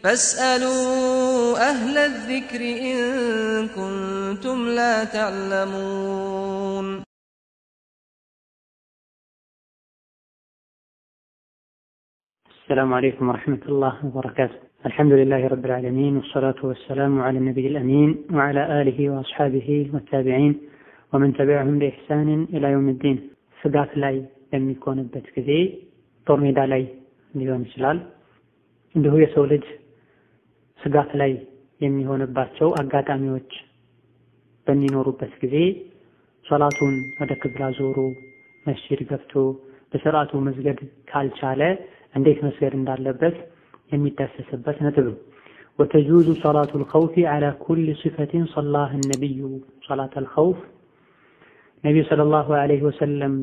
فاسألوا أهل الذكر إن كنتم لا تعلمون السلام عليكم ورحمة الله وبركاته الحمد لله رب العالمين والصلاة والسلام على النبي الأمين وعلى آله وأصحابه والتابعين ومن تبعهم بإحسان إلى يوم الدين ስጋት ላይ በሚኮንበት ጊዜ ጦር ሜዳ ላይ ሊሆን ይችላል። እንዲሁ የሰው ልጅ ስጋት ላይ የሚሆንባቸው አጋጣሚዎች በሚኖሩበት ጊዜ ሶላቱን ወደ ክብላ ዞሮ መስጂድ ገብቶ በስርዓቱ መስገድ ካልቻለ እንዴት መስገድ እንዳለበት የሚዳሰስበት ነጥብ ነው። ወተጁዙ ሰላቱ ልኸውፊ ዐላ ኩሊ ሲፈቲን ሰላህ ነቢዩ ሰላት አልኸውፍ ነቢዩ ሰለላሁ ዐለይሂ ወሰለም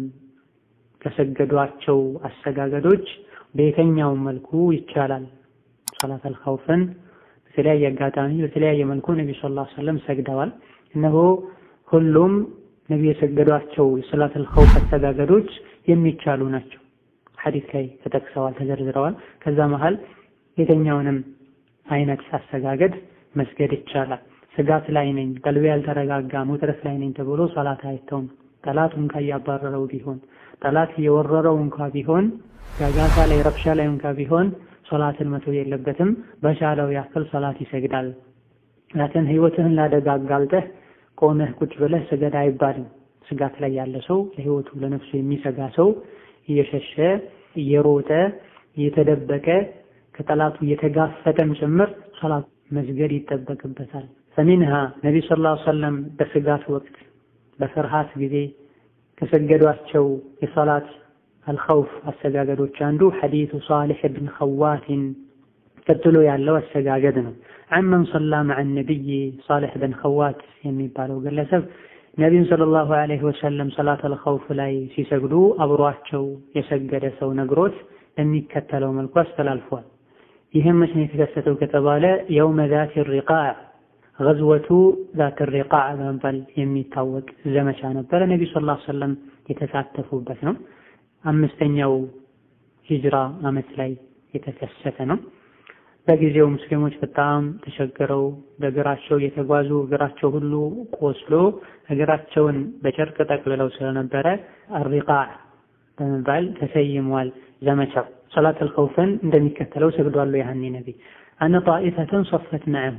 ከሰገዷቸው አሰጋገዶች በየትኛውም መልኩ ይቻላል። ሰላት አልኸውፍን በተለያየ አጋጣሚ በተለያየ መልኩ ነቢዩ ሰለላሁ ዐለይሂ ወሰለም ሰግደዋል። እነሆ ሁሉም ነቢዩ የሰገዷቸው የሰላት አልኸውፍ አሰጋገዶች የሚቻሉ ናቸው። ሐዲስ ላይ ተጠቅሰዋል፣ ተዘርዝረዋል። ከዛ መሃል የትኛውንም አይነት አሰጋገድ መስገድ ይቻላል። ስጋት ላይ ነኝ፣ ቀልቤ ያልተረጋጋ ውጥረት ላይ ነኝ ተብሎ ሰላት አይተውም። ጠላት እንኳ እያባረረው ቢሆን ጠላት እየወረረው እንኳ ቢሆን ጋጋታ ላይ ረብሻ ላይ እንኳ ቢሆን ሶላትን መተው የለበትም። በቻለው ያክል ሰላት ይሰግዳል። ላትን ህይወትህን ላደጋ አጋልጠህ ቆመህ ቁጭ ብለህ ስገድ አይባልም። ስጋት ላይ ያለ ሰው ለህይወቱ ለነፍሱ የሚሰጋ ሰው እየሸሸ እየሮጠ እየተደበቀ ከጠላቱ እየተጋፈጠም ጭምር ሶላት መስገድ ይጠበቅበታል። ፈሚንሃ ነቢዩ ሰለላሁ ዐለይሂ ወሰለም በስጋት ወቅት በፍርሃት ጊዜ ከሰገዷቸው የሶላት አልኸውፍ አሰጋገዶች አንዱ ሐዲሱ ሳሊሕ ብን ኸዋትን ቀጥሎ ያለው አሰጋገድ ነው። አመን ሰላ መዐ ነቢይ ሳሊሕ ብን ኸዋት የሚባለው ግለሰብ ነቢዩን ሰለላሁ ዐለይሂ ወሰለም ሰላት አልኸውፍ ላይ ሲሰግዱ አብሯቸው የሰገደ ሰው ነግሮት የሚከተለው መልኩ አስተላልፏል። ይህም መቼ ነው የተከሰተው ከተባለ የውመ ዛት ሪቃዕ ገዝወቱ ዛት ሪቃዕ በመባል የሚታወቅ ዘመቻ ነበረ። ነቢዩ ሰለላሁ ዐለይሂ ወሰለም የተሳተፉበት ነው። አምስተኛው ሂጅራ ዓመት ላይ የተከሰተ ነው። በጊዜው ሙስሊሞች በጣም ተቸግረው በእግራቸው እየተጓዙ እግራቸው ሁሉ ቆስሎ እግራቸውን በጨርቅ ጠቅልለው ስለነበረ አሪቃዕ በመባል ተሰይሟል ዘመቻው። ሰላት አልኸውፍን እንደሚከተለው ሰግዷሉ። ያህኒ ነቢ አነ ጣኢፈተን ሶፈት መዐሁ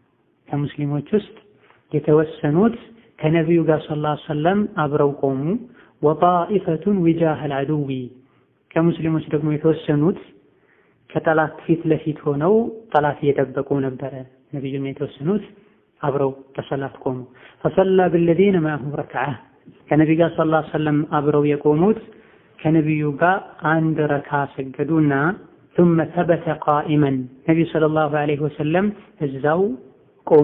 ከሙስሊሞች ውስጥ የተወሰኑት ከነቢዩ ጋር ሰለላሁ ዐለይሂ ወሰለም አብረው ቆሙ። ወጣኢፈቱን ዊጃህል አድዊ ከሙስሊሞች ደግሞ የተወሰኑት ከጠላት ፊት ለፊት ሆነው ጠላት እየጠበቁ ነበረ። ነቢዩም የተወሰኑት አብረው በሰላት ቆሙ። ፈሰላ ብለዚነ ማአሁ ረክዓ ከነቢዩ ጋር ሰለላሁ ዐለይሂ ወሰለም አብረው የቆሙት ከነቢዩ ጋር አንድ ረካ ሰገዱና ثم ثبت قائما ነቢዩ ሰለላሁ ዐለይሂ ወሰለም እዛው ቆሙ።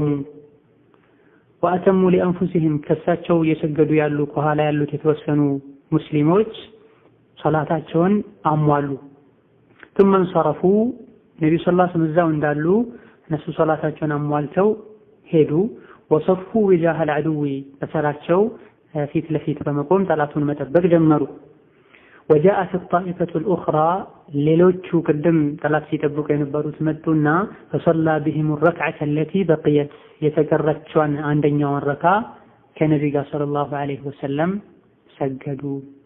ወአተሙ ሊአንፉሲሂም ከሳቸው እየሰገዱ ያሉ ከኋላ ያሉት የተወሰኑ ሙስሊሞች ሶላታቸውን አሟሉ። ثم انصرفوا ነቢዩ ሰለላሁ ዐለይሂ ወሰለም እዛው እንዳሉ እነሱ ሶላታቸውን አሟልተው ሄዱ። ወሰፉ ዊጃህል አድዊ በተራቸው ፊት ለፊት በመቆም ጠላቱን መጠበቅ ጀመሩ። ወጃአት ጣኢፈቱ ልኡኽራ ሌሎቹ ቅድም ጠላት ሲጠብቁ የነበሩት መጡና ፈሰላ ቢሂም ረክዓተ አለቲ በቅየት የተቀረችዋን አንደኛውን ረካ ከነቢ ጋር ሰለላሁ ዐለይሂ ወሰለም ሰገዱ።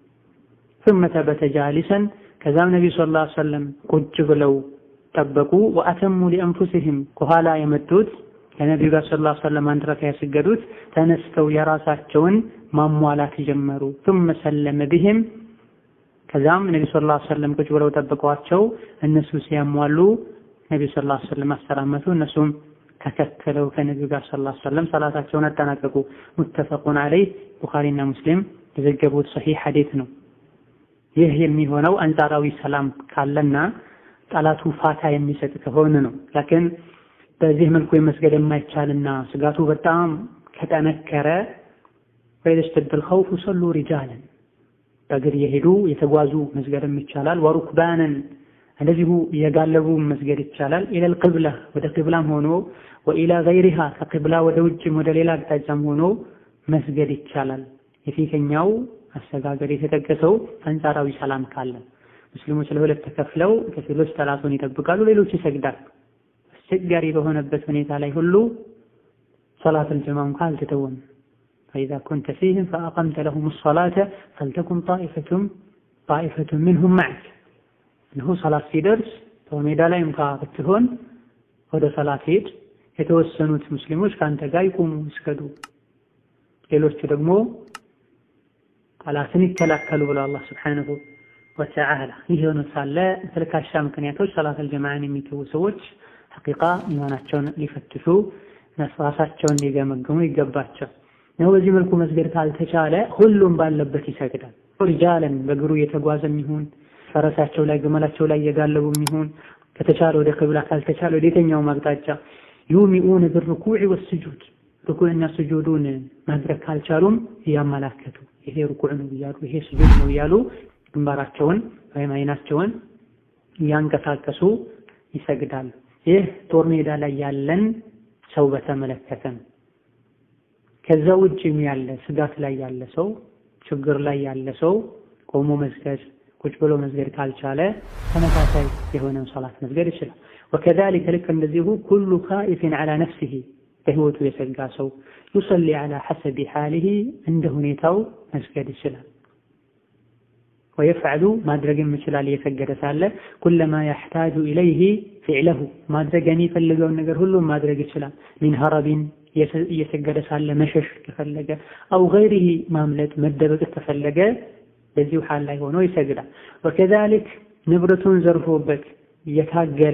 ثم ثبت جالسا ከዛም ነቢ ሰለላሁ ዐለይሂ ወሰለም ቁጭ ብለው ጠበቁ። ወአተሙ ሊአንፉሲሂም ከኋላ የመጡት ከነቢዩ ጋር ሰለላሁ ዐለይሂ ወሰለም አንድ ረካ ያሰገዱት ተነስተው የራሳቸውን ማሟላት ጀመሩ። ثم ሰለመ ቢሂም ከዛም ነቢ ሰለላሁ ዐለይሂ ወሰለም ቁጭ ብለው ጠብቀዋቸው እነሱ ሲያሟሉ ነቢ ሰለላሁ ዐለይሂ ወሰለም አሰላመቱ። እነሱም ተከተለው ከነቢዩ ጋር ሰለላሁ ዐለይሂ ወሰለም ሰላታቸውን አጠናቀቁ። ሙተፈቁን ዐለይህ ቡኻሪና ሙስሊም የዘገቡት ሰሒህ ሐዲት ነው። ይህ የሚሆነው አንጻራዊ ሰላም ካለና ጠላቱ ፋታ የሚሰጥ ከሆነ ነው። ላኪን በዚህ መልኩ የመስገድ የማይቻልና ስጋቱ በጣም ከጠነከረ ወይደስተደል ኸውፉ ሰሉ ሪጃለን በእግር የሄዱ የተጓዙ መስገድም ይቻላል። ወሩክባንን እንደዚሁ የጋለቡ መስገድ ይቻላል። ኢለል ቅብላ ወደ ቅብላም ሆኖ ወኢላ ገይሪሃ ከቅብላ ወደ ውጭም ወደ ሌላ አቅጣጫም ሆኖ መስገድ ይቻላል። የፊተኛው አሰጋገድ የተጠቀሰው አንጻራዊ ሰላም ካለ ሙስሊሞች ለሁለት ተከፍለው ከፊሎች ጠላቱን ይጠብቃሉ፣ ሌሎች ይሰግዳሉ። አስቸጋሪ በሆነበት ሁኔታ ላይ ሁሉ ሰላተል ጀማዓ እንኳ አልተተወም። ፈኢዛ ኩንተ ፊህም ፈአቀምተ ለሁም ሰላተ ፈልተኩን ጣኢፈቱም ጣኢፈቱን ሚንሁም መዐክ እነሆ ሰላት ሲደርስ በሜዳ ላይ እንኳ ብትሆን ወደ ሰላት ሄድ፣ የተወሰኑት ሙስሊሞች ከአንተ ጋር ይቁሙ ይስገዱ፣ ሌሎቹ ደግሞ ጠላትን ይከላከሉ ብሎ አላህ ስብሓነሁ ወተዓላ። ይህ ሆኖ ሳለ ተልካሻ ምክንያቶች ሰላተል ጀማዓን የሚተዉ ሰዎች ሐቂቃ ኢማናቸውን ሊፈትሹ ራሳቸውን ሊገመግሙ ይገባቸው ነው። በዚህ መልኩ መስገድ ካልተቻለ ሁሉም ባለበት ይሰግዳል። ሪጃለን በእግሩ እየተጓዘም ይሁን ፈረሳቸው ላይ ግመላቸው ላይ እየጋለቡም ይሁን ከተቻለ ወደ ክብላ ካልተቻለ ወደ የትኛውም አቅጣጫ ዩሚኡን ብርኩዕ ወስጁድ ርኩዕና ስጁዱን ማድረግ ካልቻሉም እያመላከቱ ይሄ ርኩዕ ነው እያሉ ይሄ ስጁድ ነው እያሉ ግንባራቸውን ወይም አይናቸውን እያንቀሳቀሱ ይሰግዳሉ። ይህ ጦር ሜዳ ላይ ያለን ሰው በተመለከተ ነው። ከዛ ውጭም ያለ ስጋት ላይ ያለ ሰው ችግር ላይ ያለ ሰው ቆሞ መስገድ ቁጭ ብሎ መስገድ ካልቻለ ተመሳሳይ የሆነን ሰላት መስገድ ይችላል። ወከዛሊከ ልክ እንደዚሁ ኩሉ ካኢፍን ዐላ ነፍሲሂ በህይወቱ የሰጋ ሰው ዩሰሊ ዐላ ሐሰቢ ሓሊሂ እንደ ሁኔታው መስገድ ይችላል። ወየፍዐሉ ማድረግም ይችላል እየሰገደ ሳለ ኩለማ የሕታጁ ኢለይሂ ፊዕለሁ ማድረግ የሚፈልገውን ነገር ሁሉም ማድረግ ይችላል። ሚን ሀረቢን እየሰገደ ሳለ መሸሽ ከፈለገ አው ገይሪሂ ማምለጥ መደበቅ ከፈለገ በዚሁ ሓል ላይ ሆኖ ይሰግዳል። ወከዛሊክ ንብረቱን ዘርፎበት እየታገለ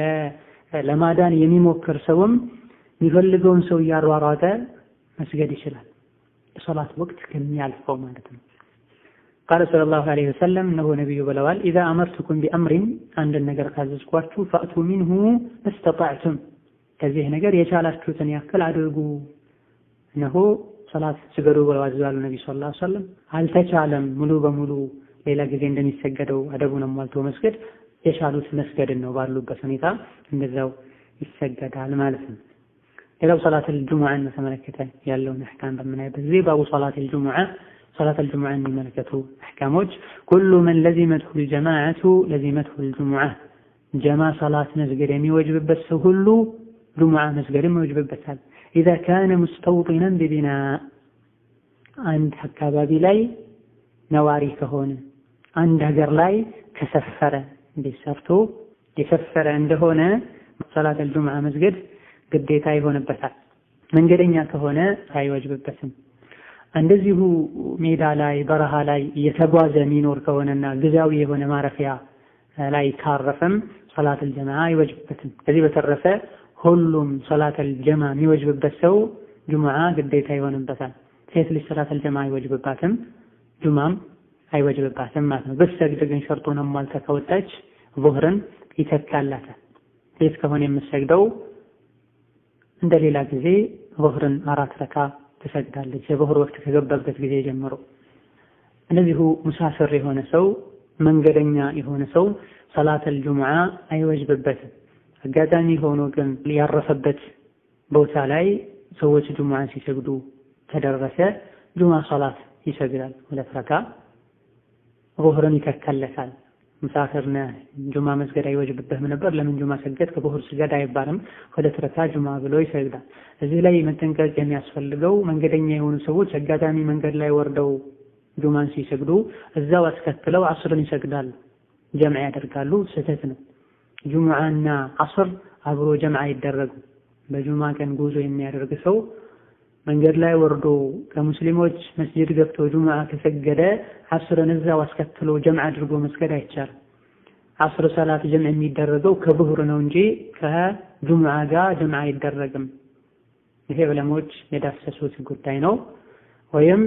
ለማዳን የሚሞክር ሰውም የሚፈልገውን ሰው እያሯሯጠ መስገድ ይችላል። የሶላት ወቅት ከሚያልፈው ማለት ነው። ቃለ ሰለላሁ ዐለይሂ ወሰለም እነሆ ነቢዩ ብለዋል፣ ኢዛ አመርቱኩም ቢአምሪን አንድን ነገር ካዘዝኳችሁ ፈእቱ ሚንሁ መስተጣዕቱም ከዚህ ነገር የቻላችሁትን ያክል አድርጉ። እነሆ ሰላት ስገዱ ብለው አዘዛሉ ነቢ ሰለላሁ ዐለይሂ ወሰለም። አልተቻለም ሙሉ በሙሉ ሌላ ጊዜ እንደሚሰገደው አደቡን ሟልቶ መስገድ የቻሉት መስገድን ነው ባሉበት ሁኔታ እንደዛው ይሰገዳል ማለት ነው። ሌላው ሰላተል ጁሙዓን በተመለከተ ያለውን አሕካም በምናይበት ጊዜ ባቡ ሰላተል ጁሙዓ ሰላተል ጁሙዓን የሚመለከቱ አሕካሞች ኩሉ መን ለዚመትሁ ልጀማዓቱ ለዚመትሁ ልጁሙዓ ጀማ ሰላት መስገድ የሚወጅብበት ሰው ሁሉ ጁሙዓ መስገድም ይወጅብበታል። ኢዛ ካነ ሙስተውጢነን ቢቢና አንድ አካባቢ ላይ ነዋሪ ከሆነ አንድ ሀገር ላይ ከሰፈረ እንዴት ሰርቶ የሰፈረ እንደሆነ ሰላተል ጁሙዓ መስገድ ግዴታ ይሆንበታል። መንገደኛ ከሆነ አይወጅብበትም። እንደዚሁ ሜዳ ላይ በረሃ ላይ እየተጓዘ የሚኖር ከሆነና ጊዜያዊ የሆነ ማረፊያ ላይ ካረፈም ሰላተል ጀማዓ አይወጅብበትም። ከዚህ በተረፈ ሁሉም ሰላተል ጀማ የሚወጅብበት ሰው ጁሙዓ ግዴታ ይሆንበታል። ሴት ልጅ ሰላተል ጀማ አይወጅብባትም፣ ጁማም አይወጅብባትም ማለት ነው። ብትሰግድ ግን ሸርጡን አሟልታ ከወጣች ዙህርን ይተካላታል። ሴት ከሆነ የምትሰግደው እንደ ሌላ ጊዜ ዙህርን አራት ረካ ትሰግዳለች። የዙህር ወቅት ከገባበት ጊዜ ጀምሮ። እንደዚሁ ሙሳፍር የሆነ ሰው መንገደኛ የሆነ ሰው ሰላተል ጁሙዓ አይወጅብበትም። አጋጣሚ ሆኖ ግን ያረፈበት ቦታ ላይ ሰዎች ጁሙዓን ሲሰግዱ ከደረሰ ጁሙዓ ሰላት ይሰግዳል። ሁለት ረካ ዙህርን ይተካለታል። ሙሳፊር ነህ ጁማ መስገድ አይወጅብብህም ነበር፣ ለምን ጁማ ሰገድ ከዙህር ስገድ አይባልም። ሁለት ረካ ጁማ ብሎ ይሰግዳል። እዚህ ላይ መጠንቀቅ የሚያስፈልገው መንገደኛ የሆኑ ሰዎች አጋጣሚ መንገድ ላይ ወርደው ጁማን ሲሰግዱ እዛው አስከትለው አስርን ይሰግዳሉ፣ ጀምዕ ያደርጋሉ። ስህተት ነው። ጁሙዓና አስር አብሮ ጀምዕ አይደረጉም። በጁማ ቀን ጉዞ የሚያደርግ ሰው መንገድ ላይ ወርዶ ከሙስሊሞች መስጂድ ገብቶ ጁሙዓ ከሰገደ አስርን እዛው አስከትሎ ጀምዕ አድርጎ መስገድ አይቻልም። አስር ሰላት ጀምዕ የሚደረገው ከዙህር ነው እንጂ ከጁሙዓ ጋር ጀምዕ አይደረግም። ይሄ ዑለሞች የዳሰሱት ጉዳይ ነው። ወይም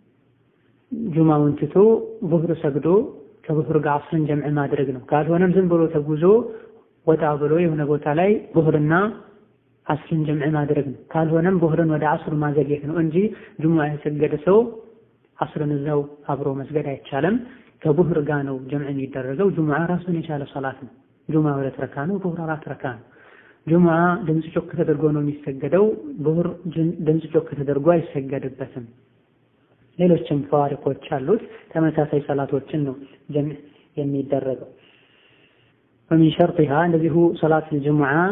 ጁማውን ትቶ ዙህር ሰግዶ ከዙህር ጋር አስርን ጀምዕ ማድረግ ነው። ካልሆነም ዝም ብሎ ተጉዞ ወጣ ብሎ የሆነ ቦታ ላይ ዙህርና አስርን ጀምዕ ማድረግ ነው። ካልሆነም ዙህርን ወደ አስር ማዘግየት ነው እንጂ ጁሙዓ የሰገደ ሰው አስርን እዛው አብሮ መስገድ አይቻልም። ከዙህር ጋር ነው ጀምዕ የሚደረገው። ጁሙዓ ራሱን የቻለ ሰላት ነው። ጁሙዓ ሁለት ረካ ነው። ዙህር አራት ረካ ነው። ጁሙዓ ድምፅ ጮክ ተደርጎ ነው የሚሰገደው። ዙህር ድምፅ ጮክ ተደርጎ አይሰገድበትም። ሌሎችም ፈዋሪቆች አሉት። ተመሳሳይ ሰላቶችን ነው ጀምዕ የሚደረገው። ወሚን ሸርጢሃ እንደዚሁ ሰላት ጁሙዓ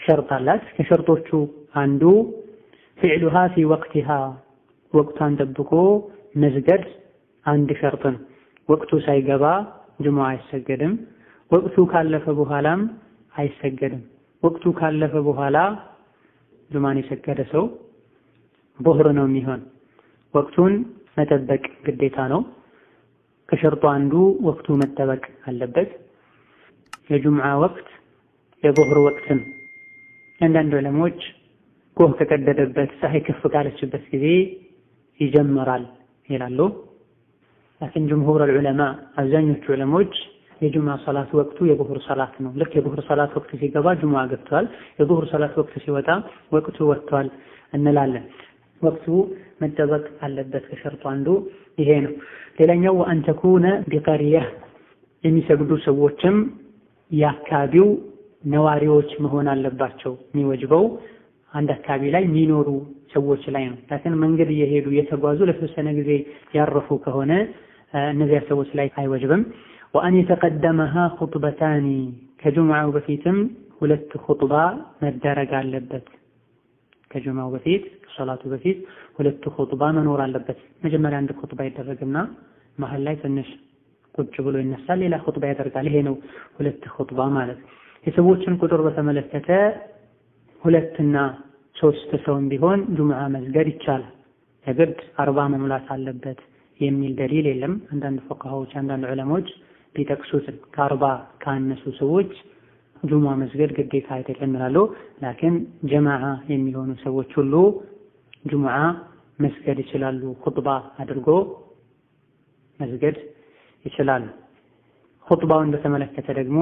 ሸርጥ አላት። ከሸርጦቹ አንዱ ፊዕሉሃ ፊ ወቅቲሃ ወቅቷን ጠብቆ መስገድ አንድ ሸርጥ ነው። ወቅቱ ሳይገባ ጅሙዓ አይሰገድም። ወቅቱ ካለፈ በኋላም አይሰገድም። ወቅቱ ካለፈ በኋላ ጁማን የሰገደ ሰው ዙህር ነው የሚሆን። ወቅቱን መጠበቅ ግዴታ ነው። ከሸርጡ አንዱ ወቅቱ መጠበቅ አለበት። የጁምዓ ወቅት የዙህር ወቅትም አንዳንድ ዑለሞች ጎህ ከቀደደበት ፀሐይ ከፍ ካለችበት ጊዜ ይጀምራል ይላሉ። ላኪን ጅምሁር ዑለማ አብዛኞቹ ዑለሞች የጁምዓ ሰላት ወቅቱ የዙህር ሰላት ነው። ልክ የዙህር ሰላት ወቅት ሲገባ ጁምዓ ገብቷል፣ የዙህር ሰላት ወቅት ሲወጣ ወቅቱ ወጥቷል እንላለን። ወቅቱ መጠበቅ አለበት። ከሸርጡ አንዱ ይሄ ነው። ሌላኛው ወአን ተኩነ ቢቀርያ የሚሰግዱ ሰዎችም የአካባቢው ነዋሪዎች መሆን አለባቸው። የሚወጅበው አንድ አካባቢ ላይ የሚኖሩ ሰዎች ላይ ነው። ላኪን መንገድ እየሄዱ እየተጓዙ ለተወሰነ ጊዜ ያረፉ ከሆነ እነዚያ ሰዎች ላይ አይወጅብም። ወአን የተቀደመሃ ኹጥበታኒ ከጁምዓው በፊትም ሁለት ኹጥባ መደረግ አለበት። ከጁምዓው በፊት ከሰላቱ በፊት ሁለት ኹጥባ መኖር አለበት። መጀመሪያ አንድ ኹጥባ ይደረግና መሀል ላይ ትንሽ ቁጭ ብሎ ይነሳል፣ ሌላ ኹጥባ ያደርጋል። ይሄ ነው ሁለት ኹጥባ ማለት። የሰዎችን ቁጥር በተመለከተ ሁለትና ሶስት ሰውም ቢሆን ጁምዓ መስገድ ይቻላል። የግድ አርባ መሙላት አለበት የሚል ደሊል የለም። አንዳንድ ፉቃሃዎች፣ አንዳንድ ዑለሞች ቢጠቅሱትም ከአርባ ካነሱ ሰዎች ጁምዓ መስገድ ግዴታ አይደለም ይላሉ። ላኪን ጀማዓ የሚሆኑ ሰዎች ሁሉ ጁምዓ መስገድ ይችላሉ። ኹጥባ አድርጎ መስገድ ይችላሉ። ኹጥባውን በተመለከተ ደግሞ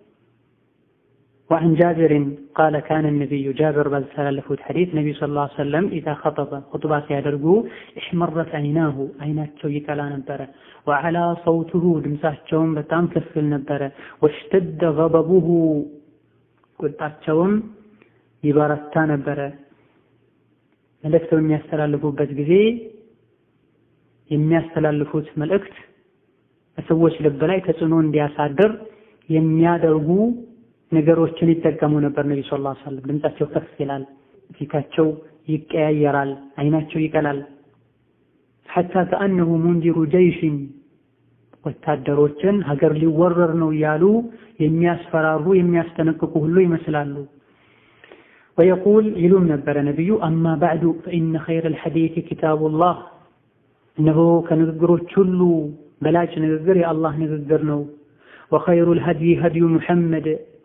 وعن جابر قال كان النبي جابر ባስተላለፉት ሐዲስ ነቢዩ ሰለላሁ ዐለይሂ ወሰለም ኢዛ ኸጠበ ኹጥባ ሲያደርጉ እሕመረት አይናሁ አይናቸው ይቀላ ነበረ። ወዐላ ሰውቱሁ ድምፃቸውም በጣም ከፍ ይል ነበረ። ወሽተደ ገበቡሁ ቁጣቸውም ይበረታ ነበረ። መልእክት በሚያስተላልፉበት ጊዜ የሚያስተላልፉት መልእክት በሰዎች ልብ ላይ ተጽዕኖ እንዲያሳድር የሚያደርጉ ነገሮችን ይጠቀሙ ነበር። ነቢ ሰለላሁ ዐለይሂ ወሰለም ድምጻቸው ከፍ ይላል፣ ፊታቸው ይቀያየራል፣ አይናቸው ይቀላል። ሐታ ከአነሁ ሙንዚሩ ጀይሽን ወታደሮችን ሀገር ሊወረር ነው እያሉ የሚያስፈራሩ የሚያስጠነቅቁ ሁሉ ይመስላሉ። ወየቁል ይሉም ነበረ ነቢዩ አማ ባዕዱ ፈኢነ ኸይረል ሐዲስ ኪታቡላህ እነሆ ከንግግሮች ሁሉ በላጭ ንግግር የአላህ ንግግር ነው። ወኸይሩል ሀድይ ሀድዩ ሙሐመድ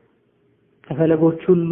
ከፈለጎች ሁሉ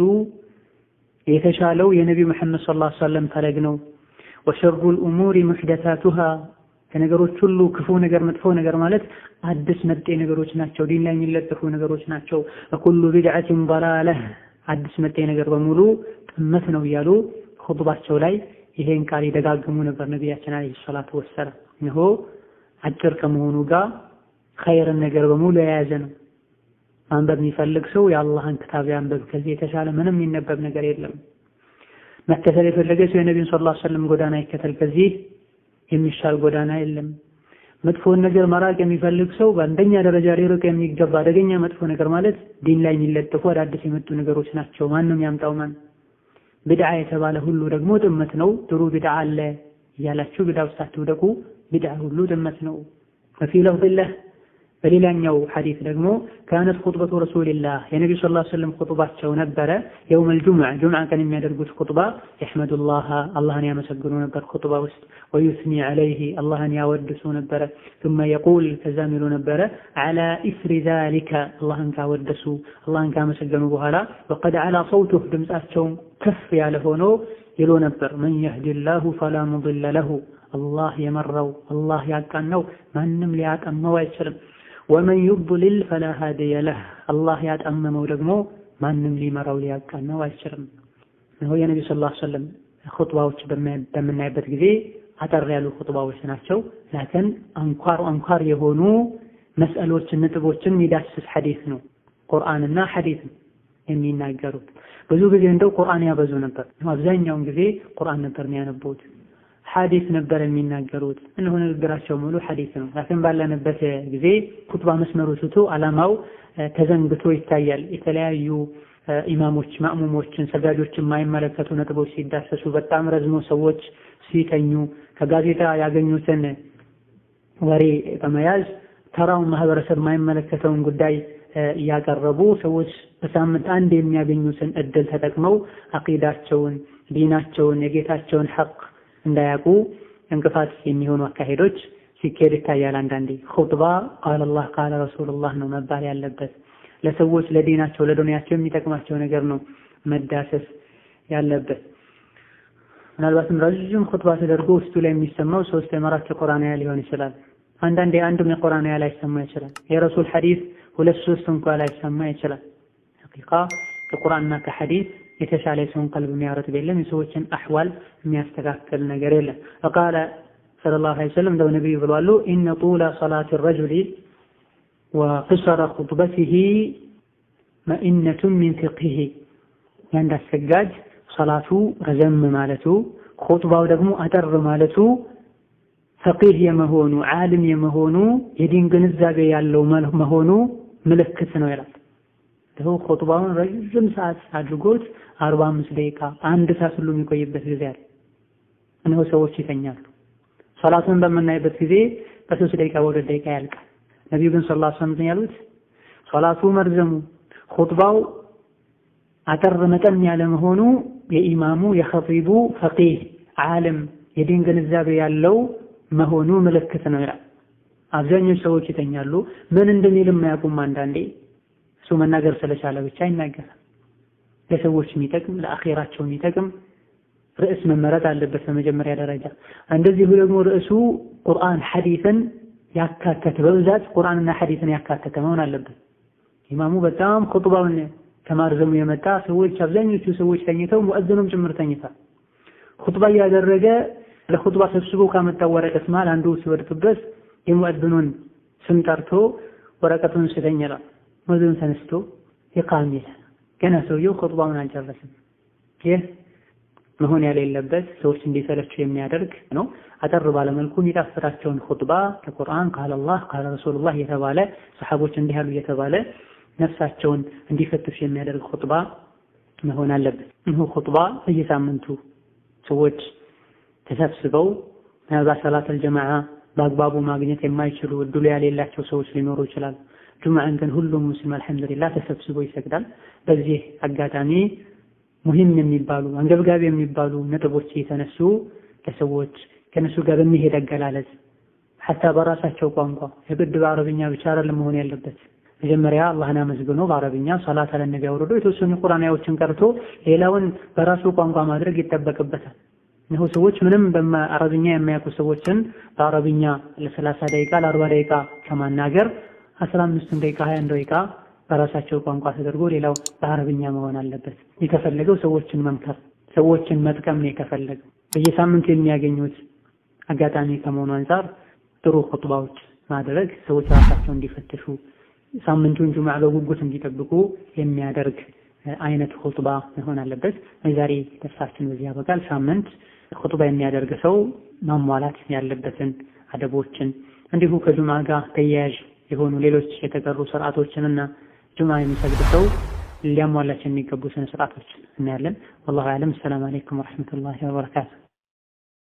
የተሻለው የነቢዩ መሐመድ ሰለላሁ ዐለይሂ ወሰለም ፈለግ ነው። ወሸሩል ኡሙሪ ሙሕደሳቱሃ ከነገሮች ሁሉ ክፉ ነገር መጥፎ ነገር ማለት አዲስ መጤ ነገሮች ናቸው፣ ዲን ላይ የሚለጠፉ ነገሮች ናቸው። ወኩሉ ቢድዓቲን ضላለህ አዲስ መጤ ነገር በሙሉ ጥመት ነው እያሉ ኹጥባቸው ላይ ይሄን ቃል ይደጋግሙ ነበር ነቢያችን አለይሂ ሰላቱ ወሰላም። እነሆ አጭር ከመሆኑ ጋር ኸይርን ነገር በሙሉ የያዘ ነው። ማንበብ የሚፈልግ ሰው የአላህን ክታብ ያንበብ። ከዚህ የተሻለ ምንም የሚነበብ ነገር የለም። መከተል የፈለገ ሰው የነቢዩን ሰለላሁ ዐለይሂ ወሰለም ጎዳና ይከተል። ከዚህ የሚሻል ጎዳና የለም። መጥፎን ነገር መራቅ የሚፈልግ ሰው በአንደኛ ደረጃ ሊርቅ የሚገባ አደገኛ መጥፎ ነገር ማለት ዲን ላይ የሚለጠፉ አዳዲስ የመጡ ነገሮች ናቸው። ማንም ያምጣው ማን ቢድዓ የተባለ ሁሉ ደግሞ ጥመት ነው። ጥሩ ቢድዓ አለ እያላችሁ ቢድዓ ውስጥ አትውደቁ። ቢድዓ ሁሉ ጥመት ነው። ወፊ ለፍظላህ በሌላኛው ሐዲስ ደግሞ ካነት ኹጥበቱ ረሱልላህ የነቢዩ ሰለላሁ ዐለይሂ ወሰለም ኹጥባቸው ነበረ። የውመል ጁምዓ ጁምዓ ቀን የሚያደርጉት ኹጥባ የሕመዱላህ አላህን ያመሰግኑ ነበር ኹጥባ ውስጥ ወዩስኒ ዐለይሂ አላህን ያወድሱ ነበረ። ثم يقول ከዛም ይሉ ነበረ ዐላ ኢስሪ ዛሊከ አላህን ካወደሱ አላህን ካመሰገኑ በኋላ ወቀድ ዐላ ሰውቱህ ድምፃቸውም ከፍ ያለ ሆኖ ይሉ ነበር መን የህዲላሁ ፈላ ሙድለ ለሁ አላህ የመራው አላህ ያቃናው ማንም ሊያጠመው አይችልም። ወመን ዩድሊል ፈላ ሃዲየ ለህ አላህ ያጠመመው ደግሞ ማንም ሊመራው ሊያቃናው አይችልም። ነው የነቢዩ ሰለላሁ ዐለይሂ ወሰለም ኹጥባዎች በምናይበት ጊዜ አጠር ያሉ ኹጥባዎች ናቸው። ላኪን አንኳር አንኳር የሆኑ መስአሎችን ነጥቦችን የሚዳስስ ሐዲስ ነው። ቁርአንና ሐዲስ የሚናገሩት ብዙ ጊዜ እንደው ቁርአን ያበዙ ነበር። አብዛኛውን ጊዜ ቁርአን ነበር የሚያነቡት። ሐዲስ ነበር የሚናገሩት። እነሆ ንግግራቸው ሙሉ ሐዲስ ነው። ላኪን ባለንበት ጊዜ ኩጥባ መስመሩ ትቶ ዓላማው ተዘንግቶ ይታያል። የተለያዩ ኢማሞች ማእሙሞችን ሰጋጆችን የማይመለከቱ ነጥቦች ሲዳሰሱ በጣም ረዝሞ ሰዎች ሲተኙ ከጋዜጣ ያገኙትን ወሬ በመያዝ ተራውን ማህበረሰብ የማይመለከተውን ጉዳይ እያቀረቡ ሰዎች በሳምንት አንድ የሚያገኙትን እድል ተጠቅመው አቂዳቸውን፣ ዲናቸውን፣ የጌታቸውን ሐቅ እንዳያውቁ እንቅፋት የሚሆኑ አካሄዶች ሲካሄድ ይታያል። አንዳንዴ ኹጥባ ቃለ አላህ ቃለ ረሱሉላህ ነው መባል ያለበት። ለሰዎች ለዲናቸው ለዱንያቸው የሚጠቅማቸው ነገር ነው መዳሰስ ያለበት። ምናልባትም ረዥም ኹጥባ ተደርጎ ውስጡ ላይ የሚሰማው ሶስት የመራት ቁርአን አያ ሊሆን ይችላል። አንዳንዴ አንዱም የቁርአን አያ ላይሰማ ይችላል። የረሱል ሐዲስ ሁለት ሶስት እንኳ ላይሰማ ይችላል። ሐቂቃ ከቁርአንና ከሐዲስ የተሻለ የሰውን ቀልብ የሚያረጥብ የለም። የሰዎችን አሕዋል የሚያስተካክል ነገር የለም። ፈቃለ ሰለላሁ ዐለይሂ ወሰለም እንደው ነቢዩ ብለዋሉ ኢነ ጡለ ሰላቲ ረጁሊ ወቅሰረ ኹጥበቲሂ መኢነቱን ሚን ፊቅሂ የአንድ አሰጋጅ ሰላቱ ረዘም ማለቱ ኹጥባው ደግሞ አጠር ማለቱ ፈቂህ የመሆኑ ዓሊም የመሆኑ የዲን ግንዛቤ ያለው መሆኑ ምልክት ነው ይላል። ደግሞ ኹጥባውን ረዥም ሰዓት አድርጎት አርባ አምስት ደቂቃ አንድ ሰዓት ሁሉ የሚቆይበት ጊዜ አለ። እነሆ ሰዎች ይተኛሉ። ሰላቱን በምናይበት ጊዜ በሶስት ደቂቃ በሁለት ደቂቃ ያልቃል። ነቢዩ ግን ሰለላሁ ዐለይሂ ወሰለም ያሉት ሶላቱ መርዘሙ ኹጥባው አጠር መጠን ያለ መሆኑ የኢማሙ የኸጢቡ ፈቂህ ዓለም የዲን ግንዛቤ ያለው መሆኑ ምልክት ነው ይላል። አብዛኞቹ ሰዎች ይተኛሉ። ምን እንደሚልም አያውቁም። አንዳንዴ እሱ መናገር ስለቻለ ብቻ ይናገራል። ለሰዎች የሚጠቅም ለአኼራቸው የሚጠቅም ርዕስ መመረጥ አለበት በመጀመሪያ ደረጃ። እንደዚሁ ደግሞ ርዕሱ ቁርአን ሐዲስን ያካተተ በብዛት ቁርአንና ሐዲስን ያካተተ መሆን አለበት። ኢማሙ በጣም ኹጥባውን ከማርዘሙ የመጣ ሰዎች አብዛኞቹ ሰዎች ተኝተው ሙእዝኑም ጭምር ተኝቷል። ኹጥባ እያደረገ ለኹጥባ ሰብስቦ ካመጣው ወረቀት መሃል አንዱ ሲወድቅበት የሙእዝኑን ስም ጠርቶ ወረቀቱን ስተኝ ይላል። ሙእዝኑ ተነስቶ ይቃም ይላል። ገና ሰውየው ኹጥባውን አልጨረስም። ይህ መሆን የሌለበት ሰዎች እንዲሰለቸው የሚያደርግ ነው። አጠር ባለመልኩ የሚጣፍራቸውን ኹጥባ ከቁርአን ቃለ አላህ ቃለ ረሱሉላህ እየተባለ ሰሐቦች እንዲህ ያሉ እየተባለ ነፍሳቸውን እንዲፈትሽ የሚያደርግ ኹጥባ መሆን አለበት። ይህ ኹጥባ በየሳምንቱ ሰዎች ተሰብስበው ምናልባት ሰላተል ጀማዓ በአግባቡ ማግኘት የማይችሉ እድሉ ያሌላቸው ሰዎች ሊኖሩ ይችላል። ጁምዓን ግን ሁሉም ሙስሊም አልሐምዱሊላህ ተሰብስቦ ይሰግዳል። በዚህ አጋጣሚ ሙሂም የሚባሉ አንገብጋቢ የሚባሉ ነጥቦች የተነሱ ለሰዎች ከነሱ ጋር በሚሄድ አገላለጽ ሐታ በራሳቸው ቋንቋ የግድ በአረብኛ ብቻ አይደለም መሆን ያለበት። መጀመሪያ አላህን አመስግኖ በአረብኛ ሰላት አለ ነቢ አውርዶ የተወሰኑ ቁርአን አያዎችን ቀርቶ ሌላውን በራሱ ቋንቋ ማድረግ ይጠበቅበታል። እነሆ ሰዎች ምንም በአረብኛ የማያውቁ ሰዎችን በአረብኛ ለሰላሳ ደቂቃ ለአርባ ደቂቃ ከማናገር አስራ አምስቱን ደቂቃ ሀያ አንድ ደቂቃ በራሳቸው ቋንቋ ተደርጎ ሌላው በአረብኛ መሆን አለበት። የተፈለገው ሰዎችን መምከር፣ ሰዎችን መጥቀም ነው የከፈለገው። በየሳምንቱ የሚያገኙት አጋጣሚ ከመሆኑ አንጻር ጥሩ ኹጥባዎች ማድረግ ሰዎች ራሳቸው እንዲፈትሹ ሳምንቱን ጁምዓ በጉጉት እንዲጠብቁ የሚያደርግ አይነት ኹጥባ መሆን አለበት። የዛሬ ደርሳችን በዚህ ያበቃል። ሳምንት ኹጥባ የሚያደርግ ሰው ማሟላት ያለበትን አደቦችን እንዲሁ ከጁምዓ ጋር ተያያዥ የሆኑ ሌሎች የተቀሩ ስርዓቶችንና ጁምዓ የሚሰግድ ሰው ሊያሟላቸው የሚገቡ ስነ ስርዓቶችን እናያለን። ወላሁ አዕለም። ሰላም አለይኩም ወረሕመቱላሂ ወበረካቱ።